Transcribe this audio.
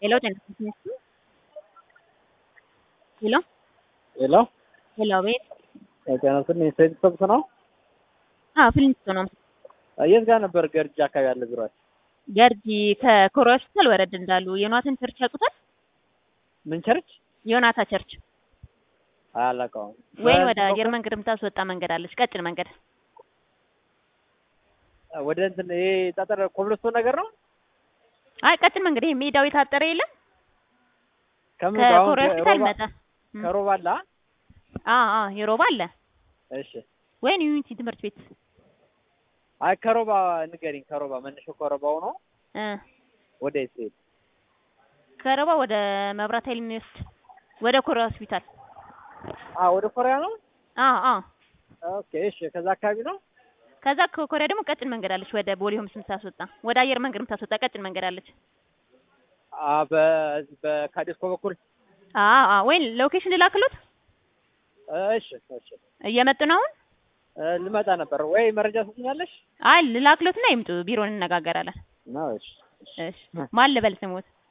Hello, Genesis Ministry. Hello? ሄሎ Hello, ቤት ጤና ይስጥልኝ። ሴት ሰብስ ነው። አዎ፣ ፊልሚስቶ ነው። የት ጋር ነበር ገርጂ አካባቢ ያለ ቢሮአችሁ? ገርጂ ከኮሮ ሆስፒታል ወረድ እንዳሉ ዮናታን ቸርች ያውቁታል? ምን ቸርች? ዮናታ ቸርች አላውቀውም። ወይም ወደ አየር መንገድ የምታስወጣ መንገድ አለች፣ ቀጭን መንገድ። ወደ እንትን ይሄ ጠጠር ኮብልስቶን ነገር ነው። አይ ቀጭን መንገድ፣ ይሄ ሜዳው የታጠረ የለም ከምን ጋር አሁን ከኮሮ ሆስፒታል ከሮባ- መጣ። ከሮባ አለ? አዎ አዎ፣ የሮባ አለ እሺ። ወይም ዩኒቲ ትምህርት ቤት አይ ከሮባ ንገሪኝ። ከሮባ መነሻው ከሮባው ነው። እ ወደ የት ስሄድ? ከሮባ ወደ መብራት ኃይል የሚወስድ ወደ ኮሮ ሆስፒታል። አ ወደ ኮሪያ ነው። አዎ አዎ። ኦኬ እሺ። ከዛ አካባቢ ነው። ከዛ ከኮሪያ ደግሞ ቀጭን መንገድ አለች፣ ወደ ቦሌ ሆምስ የምታስወጣ ወደ አየር መንገድ የምታስወጣ ቀጭን መንገድ አለች። አ በዚህ በካዲስኮ በኩል አዎ አዎ። ወይም ሎኬሽን ልላክሎት እሺ እሺ። እየመጡ ነው አሁን። እ ልመጣ ነበር ወይ መረጃ ትሰኛለሽ? አይ ልላክሎትና ይምጡ፣ ቢሮን እንነጋገራለን። ነው እሺ። እሺ ማን ልበል ስሞት?